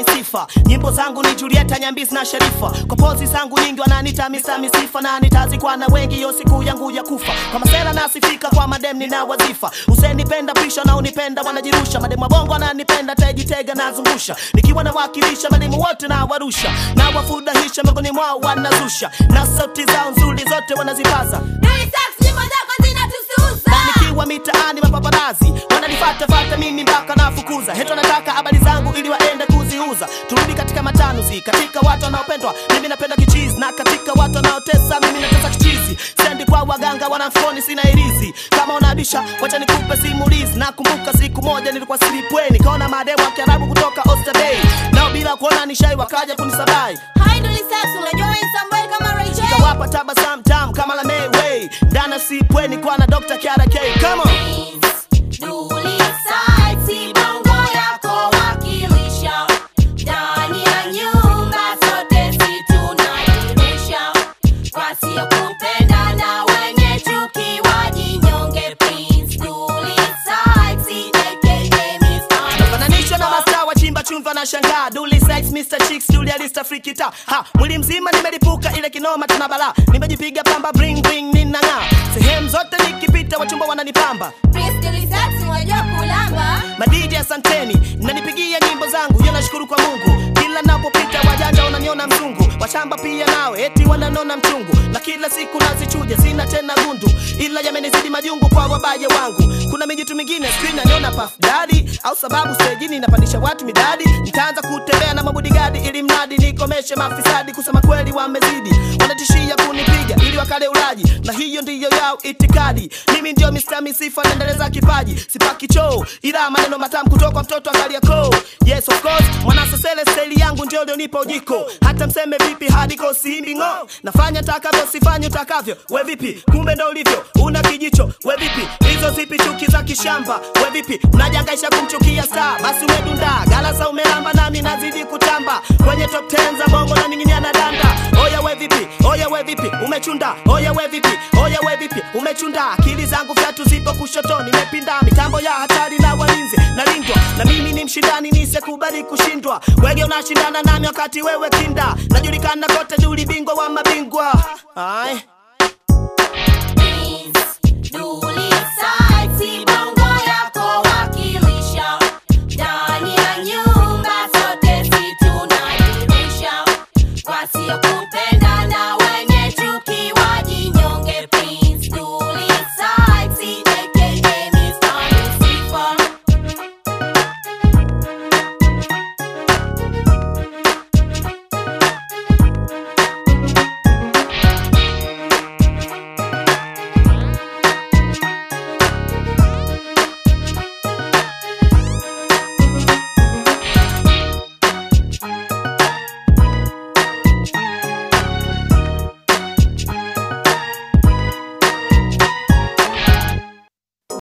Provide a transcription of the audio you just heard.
sifa nyimbo zangu ni julieta nyambisi na sharifa kwa pozi zangu nyingi wananita misa misifa na nitazikwa na wengi yo siku yangu ya kufa kwa masela nasifika kwa madem nina wazifa usenipenda pisha na unipenda wanajirusha mademu wa bongo wananipenda tajitega nazungusha nikiwa nawakilisha mademu wote na warusha na wafurahisha miongoni mwao wanazusha na sauti zao nzuri zote wanazipaza Dully Sykes, nyimbo zako zinatususa. na nikiwa mitaani mapaparazi wananifatafata mimi mpaka nafukuza heto nataka habari zangu ili waende kuziuza turudi katika matanuzi katika watu wanaopendwa mimi napenda kichizi na katika watu wanaotesa mimi natesa kichizi sendi kwa waganga wanafoni sina irizi kama unabisha wacha nikupe simulizi nakumbuka siku moja nilikuwa silipweni kaona mademu wa kiarabu kutoka Oysterbay nao bila kuona nishai wakaja kunisabai Hi, Dully Sykes, unajua wewe ni somebody kama Ray J. kawapa tabasamu tamu kama la Mayway ndana sipweni kwa na Dr. Kiara K come on Dully Sykes, bongo yako wakilisha. Ndani ya nyumba sote si tunairisha. Wasiokupenda na wenye chuki wajinyonge, please. Dully Sykes, aka Mr. fananishwa na mastaa wa chimba chumva na shangaa Dully Sex, Mr. Chicks, Dully Alista Freaky Ta ha mwili mzima nimelipuka ile kinoma tena bala nimejipiga pamba bring bring ninang'aa sehemu zote nikipita wachumba wananipamba Prince Dully Sykes, unajua kulamba. madiji asanteni mnanipigia nyimbo zangu yo nashukuru kwa mungu kila napopita wajanja wananiona mzungu washamba pia nawe eti wananona mchungu na kila siku nazichuja sina tena gundu ila yamenizidi majungu kwa wabaye wangu kuna mijitu mingine screen naniona puff daddy au sababu stejini napandisha watu midadi nitaanza kutembea na mabudigadi ili mradi nikomeshe mafisadi kusema kweli wamezidi wanatishia kunipiga ili wakale ulaji na hiyo ndiyo yao itikadi mimi ndio Mr. Misifa naendeleza kipaji sipaki choo ila maneno matamu kutoka mtoto akaliako yes of course mwanasesele staili yangu ndio lionipa ujiko hata mseme vipi hadiko siimbi ng'o nafanya takavyo sifanye utakavyo we vipi kumbe ndo ulivyo una kijicho we vipi hizo zipi chuki za kishamba we vipi unajangaisha kumchukia star basi umedunda galasa umelamba nami nazidi kutamba kwenye top 10 za bongo na ning'inia na danda oya we vipi oya we vipi umechunda oya we vipi oya we vipi umechunda akili zangu vyatu zipo kushoto nimepinda mitambo ya hatari na walinzi nalindwa na mimi ni mshindani nisekubali kushindwa wege unashindana nami wakati wewe kinda najulikana kote duli bingwa wa mabingwa Aye. Prince Dully